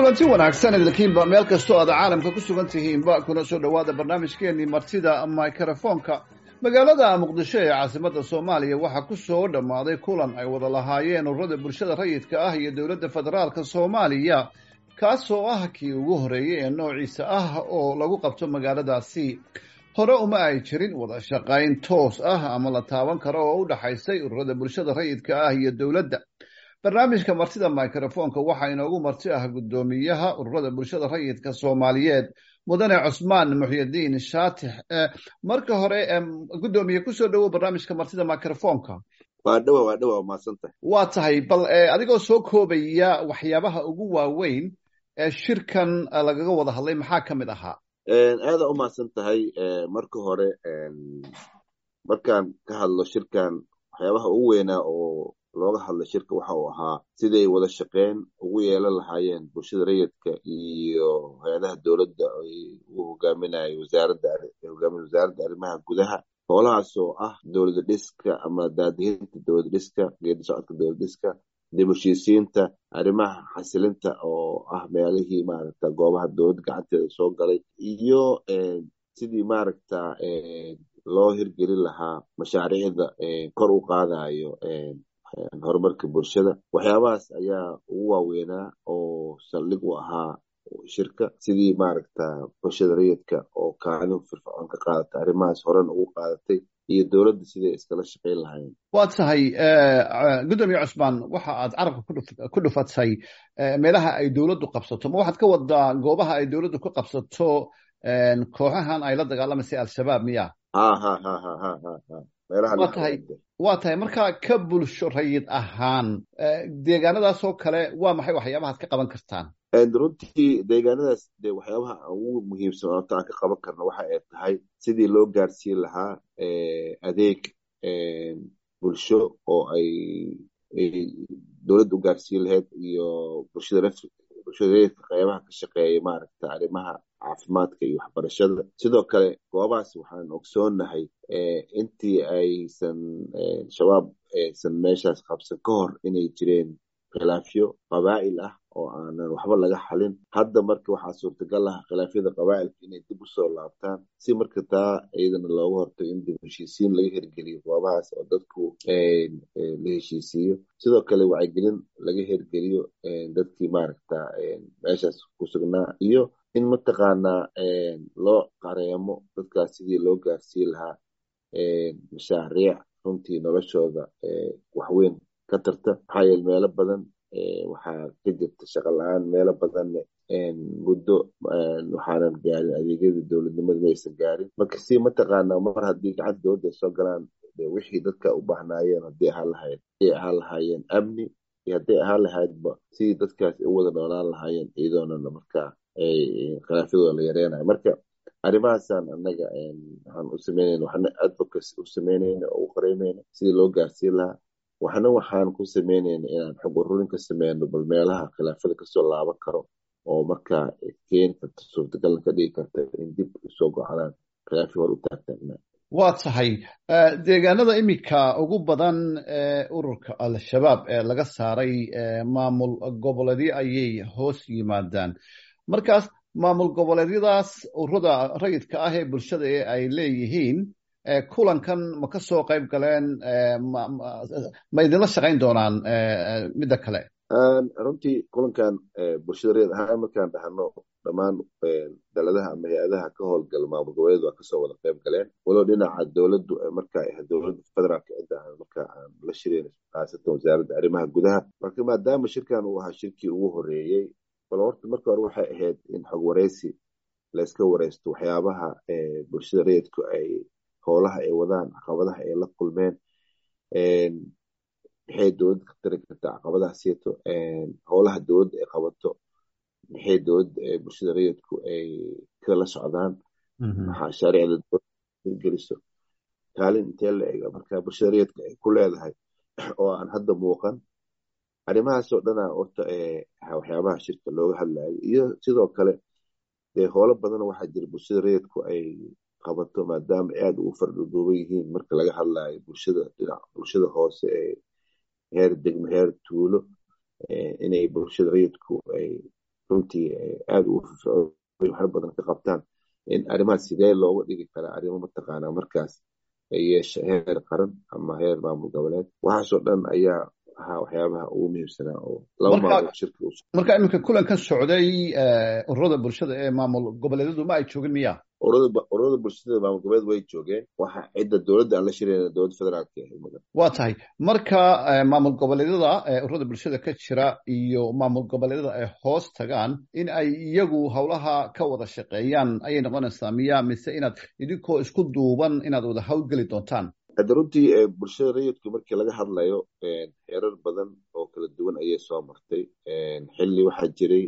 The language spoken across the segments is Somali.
kulanti wanaagsan idinkiinba meel kastoo aad caalamka ku sugan tihiinba kuna soo dhowaada barnaamijkeenii martida mikrofoonka magaalada muqdisho ee caasimadda soomaaliya waxaa ku soo dhammaaday kulan ay wada lahaayeen ururada bulshada rayidka ah iyo dowladda federaalka soomaaliya kaasoo ah kii ugu horreeyey ee noociisa ah oo lagu qabto magaaladaasi hore uma ay jirin wada shaqayn toos ah ama la taaban karo oo u dhaxaysay ururada bulshada rayidka ah iyo dowladda barnaamijka martida microfoonka waxaa inoogu marti ah guddoomiyaha ururada bulshada rayidka soomaaliyeed mudane cusmaan muxyidiin shaatix marka hore guddoomiye kusoo dhowow barnaamijka martida microfoonka waa dhawa waa dhawa maadsantahay waa tahay bal adigoo soo koobaya waxyaabaha ugu waaweyn ee shirkan lagaga wada hadlay maxaa ka mid ahaa aada u mahadsan tahay marka hore markaan ka hadlo shirkan waxyaabaha ugu weynaa oo looga hadlay shirka waxa uu ahaa siday wada shaqeyn ugu yeelan lahaayeen bulshada rayidka iyo hay-adaha dowladda ay u hogaaminay wasaaradda hogaamin wasaaradda arrimaha gudaha howlahaas oo ah dowlada dhiska ama daadihinta dowlada dhiska geedi socodka dowlada dhiska dib heshiisiinta arrimaha xasilinta oo ah meelihii maaragta goobaha dowladda gacanteeda soo galay iyo sidii maaragta loo hirgelin lahaa mashaariicda kor u qaadayo horumarka bulshada waxyaabahaas ayaa ugu waaweynaa oo saldhig u ahaa shirka sidii maaragta bulshada rayidka oo kaalin firfircoon ka qaadata arrimahaas horena ugu qaadatay iyo dowladda siday iskala shaqayn lahayn waa tahay guddoomiye cusmaan waxa aad carabka ku dhufatay meelaha ay dowladdu qabsato ma waxaad ka wadaa goobaha ay dowladdu ka qabsato kooxahan ay la dagaalamaysa al-shabaab miya ha ha ha ha ha ha ha waa tahay waa tahay markaa ka bulsho rayid ahaan deegaanadaasoo kale waa maxay waxyaabahaad ka qaban kartaan runtii deegaanadaas de waxyaabaha ugu muhiimsan oota aan ka qaban karno waxa ay tahay sidii loo gaarsiin lahaa adeeg bulsho oo ay dowladda u gaarsiin lahayd iyo bulshada bulshada rayidka qeybaha ka shaqeeya maaragta arrimaha caafimaadka iyo waxbarashada sidoo kale goobahaas waxaan ogsoonahay intii aysan shabaab aysan meeshaas qabsan ka hor inay jireen khilaafyo qabaa'il ah oo aanan waxba laga xalin hadda marka waxaa suurtagal ah khilaafyada qabaa'ilka inay dib usoo laabtaan si marka taa iyadana looga hortago in dib heshiisiin laga hirgeliyo goobahaas oo dadku la heshiisiiyo sidoo kale wacyigelin laga hirgeliyo dadkii maaragta meeshaas ku sugnaa iyo in mataqaanaa loo qareemo dadkaas sidii loo gaarsiin lahaa mashaariic runtii noloshooda waxweyn ka tarta maxaa yeele meelo badan waxaa ka jirta shaqa la-aan meelo badanne muddo waxaanan gaarin adeegyadii dowladnimada maysan gaarin marka si mataqaanaa mar haddii gacanta dowladda ay soo galaan wixii dadka u baahnaayeen haddii ahaan lahayd haday ahaan lahaayeen amni iyo hadday ahaan lahaydba sidii dadkaas u wada noolaan lahaayeen iyadoonana markaa khilaafyadooda la yareynayo marka arrimahaasaan anaga waxaan u sameynayna waxna advocacy u sameynayna oo u qareynayna sidii loo gaarsiin lahaa waxna waxaan ku sameynayna inaan xog ururin ka sameyno bal meelaha khilaafyada kasoo laaban karo oo markaa keeni karta suurtagalna ka dhigi karta in dib usoo go-anaan khilaafi hor u taagtaagna waa tahay deegaanada iminka ugu badan ee ururka al-shabaab ee laga saaray maamul goboleedyo ayay hoos yimaadaan markaas maamul goboleedyadaas ururada rayidka ah ee bulshada ee ay leeyihiin kulankan ma ka soo qayb galeen ma idinla shaqayn doonaan midda kale runtii kulankan bulshada rayid ahaan markaan dhahno dhammaan daladaha ama hay-adaha ka howlgala maamul goboleed waa kasoo wada qayb galeen walow dhinaca dowladdu markaa ahayd dowladda federaalka cidda aan markaa aan la shireyn khaasatan wasaaradda arrimaha gudaha marka maadaama shirkan uu ahaa shirkii ugu horeeyey bal horta marka hore waxay ahayd in xog wareysi layska wareysto waxyaabaha bulshada rayidku ay howlaha ay wadaan caqabadaha ay la kulmeen maxay dowladda ka tari kartaa caqabadaha sieto howlaha dowladda ay qabato maxay dowladda bulshada rayidku ay kala socdaan mashaariicda dowladda hirgeliso kaalin intee la ega marka bulshada rayidka ay ku leedahay oo aan hadda muuqan arrimahaasoo dhana horta waxyaabaha shirka looga hadlayo iyo sidoo kale dee howlo badan waxaa jira bulshada rayidku ay qabato maadaama aad ugu fardhuduuban yihiin marka laga hadlayo bulshada dhinac bulshada hoose ee heer degmo heer tuulo inay bulshada rayidku ay runtii aada ugu firfircoon waxar badan ka qabtaan in arrimahaas sidee looga dhigi karaa arrimo mataqaanaa markaas yeesha heer qaran ama heer maamul goboleed waxaasoo dhan ayaa ahaa waxyaabaha ugu muhiimsanaa oo laba maalmood shirka marka iminka kulankan socday ururada bulshada ee maamul goboleedyadu ma ay joogin miya ururada bulshada maamul goboleed way joogeen waxa cidda dowladda aan la shirayna dowladda federaalka ah waa tahay marka maamul goboleedyada ururada bulshada ka jira iyo maamul goboleedyada ay hoos tagaan in ay iyagu howlaha ka wada shaqeeyaan ayay noqonaysaa miya mise inaad idinkoo isku duuban inaad wada hawlgeli doontaan hadda runtii bulshada rayidku markii laga hadlayo heerar badan oo kala duwan ayay soo martay xilli waxaa jiray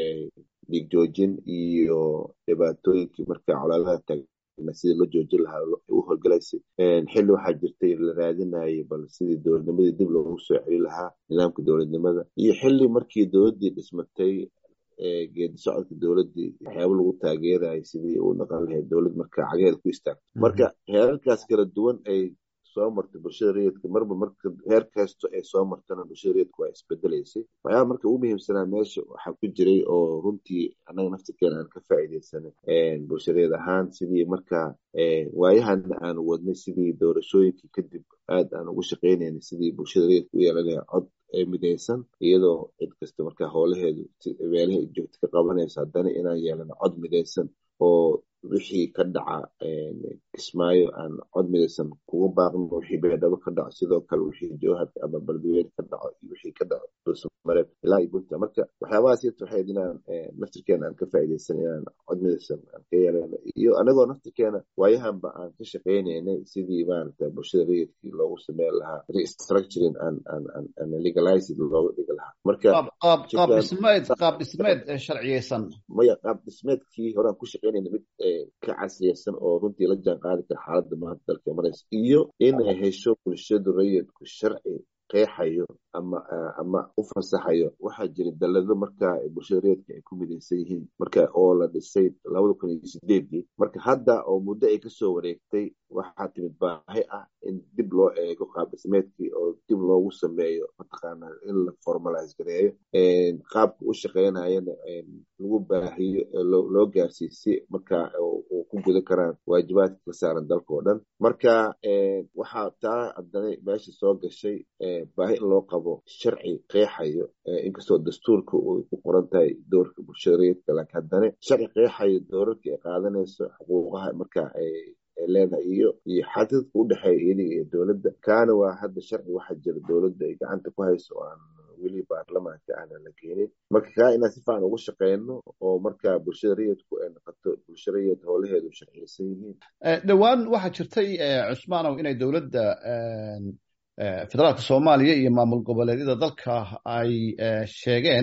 dhiig joojin iyo dhibaatooyinkii marka colaadaha taagna sidii loo joojin lahaa u howlgalaysay xilli waxaa jirtay la raadinayay bal sidii dowladnimadii dib loogu soo celi lahaa nidaamka dowladnimada iyo xilli markii dowladdii dhismatay geedi socodka dowladdii waxyaaba lagu taageerayay sidii uu dhaqan lahayd dowlad marka cagaheeda ku istaagto marka heerarkaas kala duwan ay soo martay bulshada rayidka marba marka heer kasto ay soo martana bulshada rayidka waa isbedelaysay waxyaaba marka ugu muhiimsanaa meesha waxaa ku jiray oo runtii annaga naftirkeena aan ka faa'iidaysanay bulshadeed ahaan sidii marka waayahana aanu wadnay sidii doorashooyinkii kadib aad aan ugu shaqaynaynay sidii bulshada rayidka u yeelanaya cod midaysan iyadoo cid kasta markaa howlaheedu meelaha joogta ka qabanaysa haddana inaan yeelano cod midaysan oo wixii ka dhaca kismaayo aan cod midaysan kuga baaqno wixii beedhabo ka dhaco sidoo kale wixii jowhar ama baldiweyn ka dhaco iyo wixii ka dhaco dulsamareed ilaa iyo bunta marka waxyaabahaas yata waxayd inaan naftirkeena aan ka faa'iidaysan inaan cod midaysan aan ka yeelano iyo anagoo naftirkeena waayahanba aan ka shaqaynaynay sidii maaragta bulshada rayidkii loogu sameyn lahaa restructuring aan aan aan legalized looga dhigi lahaa marka qaab dhismeed qaab dhismeed sharciyeysan maya qaab dhismeedkii hore aan ku shaqaynayna mid ka casriyaysan oo runtii la jaan qaadi kara xaaladda maanta dalka maraysa iyo inay hesho bulshadu rayidku sharci qeexayo ama ama u fasaxayo waxaa jira dalado marka bulshada rayidka ay ku midaysan yihiin marka oo la dhisay labada kun iyo sideedii marka hadda oo muddo ay kasoo wareegtay waxaa timid baahi ah in dib loo eego qaab dhismeedkii oo dib loogu sameeyo mataqaana in la formalize gareeyo qaabka u shaqeynayana lagu baahiyo loo gaarsiiyo si marka uu ku guda karaan waajibaadka ka saaran dalka oo dhan marka waxaa taa haddana meesha soo gashay baahi in loo qabo sharci qeexayo inkastoo dastuurka uu ku qoran tahay doorka bulshada rayidka laakiin haddana sharci qeexayo doorarka ay qaadanayso xuquuqaha marka ay leedahay iyo iyo xadidka u dhexeeya iyadiga iyo dowladda kaana waa hadda sharci waxaa jira dowladda ay gacanta ku hayso oo aan weli baarlamaanka aanan la keenin marka kaa inaan si fiican ugu shaqeyno oo marka bulshada rayidku ay noqoto bulsha rayid howlaheedu sharciyeysan yihiin dhowaan waxaa jirtay cusmaanow inay dowladda federaalka soomaaliya iyo maamul goboleedyada dalka ay sheegeen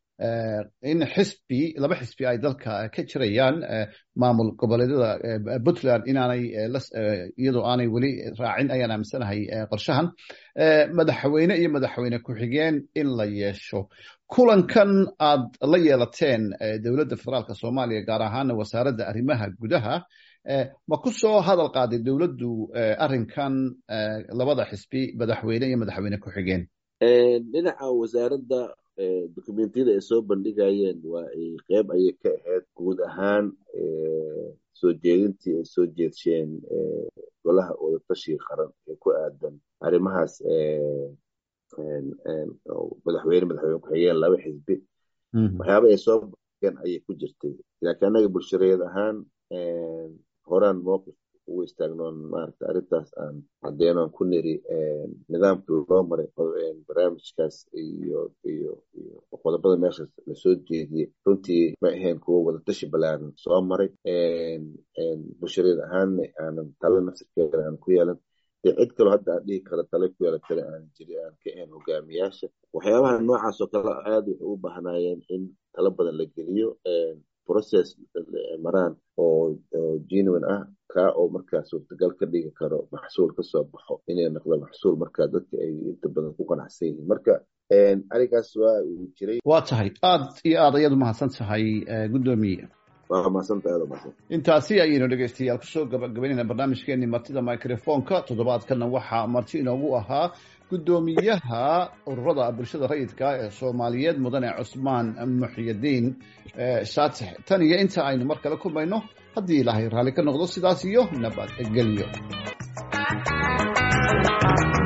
in xisbi laba xisbi ay dalka ka jirayaan maamul goboleedyada puntland inaanay iyadoo aanay weli raacin ayaan aaminsanahay qorshahan madaxweyne iyo madaxweyne ku-xigeen in la yeesho kulankan aad la yeelateen dowladda federaalka soomaaliya gaar ahaana wasaaradda arrimaha gudaha ma ku soo hadal qaaday dowladdu arrinkan labada xisbi madaxweyne iyo madaxweyne ku-xigeen dhinaca wasaaradda dokumentiyada ay soo bandhigayeen waa ay qeyb ayay ka ahayd guud ahaan soo jeedintii ay soo jeedsheen golaha wadatashiga qaran ee ku aadan arrimahaas madaxweyne madaxweyne ku-xigeen laba xisbi waxyaaba ay soo bandhigeen ayay ku jirtay laakiin annaga bulshareed ahaan horaan mowqif ugu istaagnoon maarata arrintaas aan caddeenoon ku niri nidaamka loo maray barnaamijkaas iyo iyo iyo qodobada meeshaas lasoo jeediyey runtii ma ahayn kuwo wadatashi balaaran soo maray bulshareed ahaanna aanan talo nafsirkeeda aan ku yeelan dee cid kaloo hadda aan dhihi karo tale ku yeelan kale aan jiri aan ka ahayn hogaamiyaasha waxyaabaha noocaas oo kale aad waxay u baahnaayeen in talo badan la geliyo process maraan oo genuine ah kaa oo markaa suurtagal ka dhigi karo maxsuul kasoo baxo inay noqdo maxsuul markaa dadka ay inta badan ku qanacsan yihiin marka arrinkaas waa uu jiray waa tahay aad iyo aad ayaad umahadsan tahay guddoomiye waa maasanta aada maasan intaasi ayaynu dhegeystayaal kusoo gabagabaynayna barnaamijkeenii martida microfonka toddobaadkana waxaa marti inoogu ahaa guddoomiyaha ururada bulshada rayidka ee soomaaliyeed mudane cusmaan muxyidiin shaatix tan iyo inta aynu mar kale kulmayno haddii ilaahay raalli ka noqdo sidaas iyo nabadgelyo